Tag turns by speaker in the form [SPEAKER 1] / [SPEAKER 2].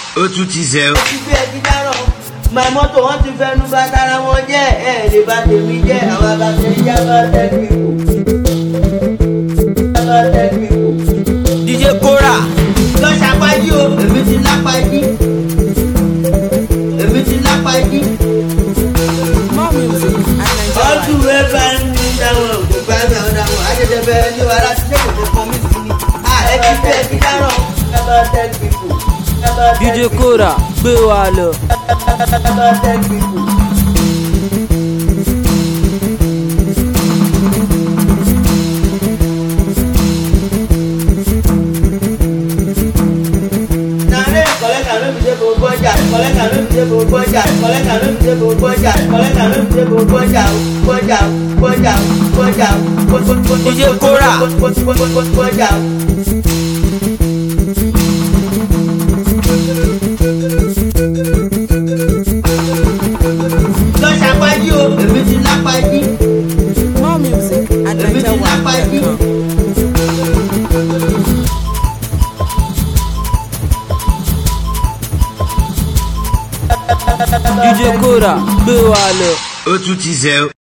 [SPEAKER 1] ó tún ti zẹ ó.
[SPEAKER 2] ti fi ẹjí dáràn my mọ́tò wọ́n ti fẹnu bá tara wọn jẹ́ ẹ̀ lè bá tèmi jẹ́ àwọn àgbàṣe yàrá tẹ́lifí kò yàrá tẹ́lifí kò.
[SPEAKER 1] DJ Kora
[SPEAKER 2] lọ ṣàpájí o èmi ti lápájí èmi ti lápájí.
[SPEAKER 3] More music at
[SPEAKER 2] ọdún rẹ bá ń ní dáwọn òkúta ní àwọn dáwọn àjẹjẹ bẹ́ẹ̀ ní wàrà tí lè kókó kan mí sí ni. ẹ ti fi ẹjí dáràn yàrá tẹ́lifí kò.
[SPEAKER 4] DJ Kora gbé wa lọ.
[SPEAKER 2] yàrá tẹ́lifí kò. Nare kọ̀lẹ́kà ló fi dé gbogbo ọjà, kọ̀lẹ́kà ló fi dé gbogbo ọjà, kọ̀lẹ́kà ló fi dé gbogbo ọjà, kọ̀lẹ́kà ló fi dé gbogbo ọjà, gbọ́jà, gbọ́jà, gbọ́jà,
[SPEAKER 1] DJ Kora.
[SPEAKER 2] gbọ́jà. Lọ ṣàpájí o, èmi ti lápájí,
[SPEAKER 3] More music at
[SPEAKER 2] èmi ti lápájí.
[SPEAKER 3] NigerWide.com.
[SPEAKER 4] DJ Kora gbé wa lọ.
[SPEAKER 1] ó tún ti zẹ ó.